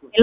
ሄሎ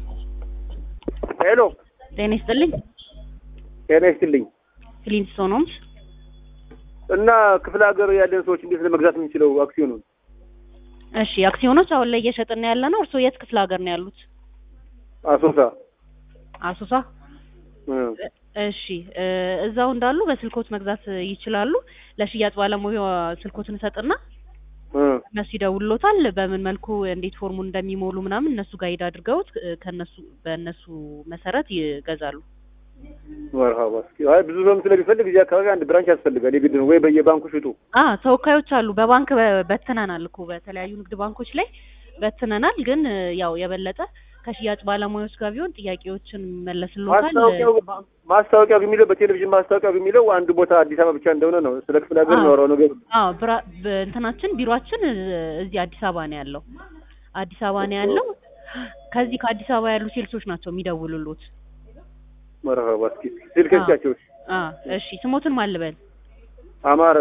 ሄሎ ጤና ይስጥልኝ። ጤና ይስጥልኝ። ፍሊንስቶን ሆምስ። እና ክፍለ ሀገር ያለን ሰዎች እንዴት ለመግዛት የምንችለው አክሲዮኑን? እሺ አክሲዮኖች አሁን ላይ እየሸጥን ያለ ነው። እርስዎ የት ክፍለ ሀገር ነው ያሉት? አሶሳ አሶሳ። እ እሺ እ እዛው እንዳሉ በስልኮት መግዛት ይችላሉ። ለሽያጭ ባለሙያ ስልኮትን እሰጥና እ እነሱ ይደውሉታል። በምን መልኩ እንዴት ፎርሙን እንደሚሞሉ ምናምን እነሱ ጋይድ አድርገውት እ ከነሱ በእነሱ መሰረት ይገዛሉ። መርሃባ። እስኪ አይ ብዙ ሰውም ስለሚፈልግ እዚህ አካባቢ አንድ ብራንች ያስፈልጋል። የግድ ነው ወይ በየባንኩ ሽጡ። አ ተወካዮች አሉ። በባንክ በ- በትነናል እኮ በተለያዩ ንግድ ባንኮች ላይ በትነናል። ግን እ ያው የበለጠ ከሽያጭ ባለሙያዎች ጋር ቢሆን ጥያቄዎችን መለስልዎታል። ማስታወቂያው ማስታወቂያው የሚለው በቴሌቪዥን ማስታወቂያው የሚለው አንድ ቦታ አዲስ አበባ ብቻ እንደሆነ ነው። ስለ ክፍለ ሀገር ነው ያወራው ነገር አዎ ብራ በ- እንትናችን ቢሮአችን እ እዚህ አዲስ አበባ ነው ያለው። አዲስ አበባ ነው ያለው። ከዚህ ከአዲስ አበባ ያሉ ሴልሶች ናቸው የሚደውሉሉት። መርሃባ። እስኪ ስልከቻቸው አ እሺ ስሞትን ማን ልበል? አማረ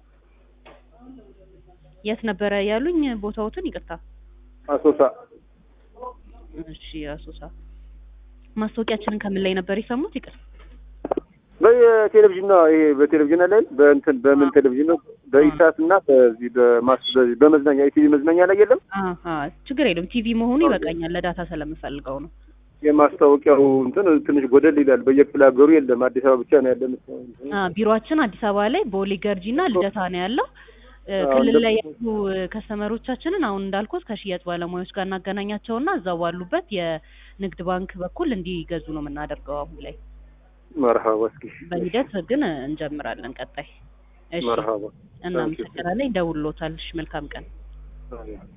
የት ነበረ ያሉኝ ቦታዎትን? ይቅርታ። አሶሳ እሺ አሶሳ። ማስታወቂያችንን ከምን ላይ ነበር የሰሙት? ይቅር በቴሌቪዥን ነው ይሄ በቴሌቪዥን ላይ በእንትን በምን ቴሌቪዥን ነው በኢሳት እና በዚህ በማስ በዚህ በመዝናኛ ኢቲቪ መዝናኛ ላይ የለም አሀ ችግር የለም። ቲቪ መሆኑ ይበቃኛል። ለዳታ ስለምፈልገው ነው። የማስታወቂያው እንትን ትንሽ ጎደል ይላል። በየክፍለ ሀገሩ የለም። አዲስ አበባ ብቻ ነው ያለን። አ ቢሮአችን አዲስ አበባ ላይ ቦሌ ገርጂ እና ልደታ ነው ያለው። እ አዎ፣ ክልል እንደ- ላይ ያሉ እ ከስተመሮቻችንን አሁን እንዳልኩት ከሽያጭ ባለሙያዎች ጋር እናገናኛቸውና እዛው ባሉበት የንግድ ባንክ በኩል እንዲገዙ ነው የምናደርገው አሁን ላይ። መርሃባ። እስኪ በሂደት ግን እንጀምራለን ቀጣይ። እሺ መርሃባ። እናመሰግናለን። ይደውልዎታል። እሺ መልካም ቀን።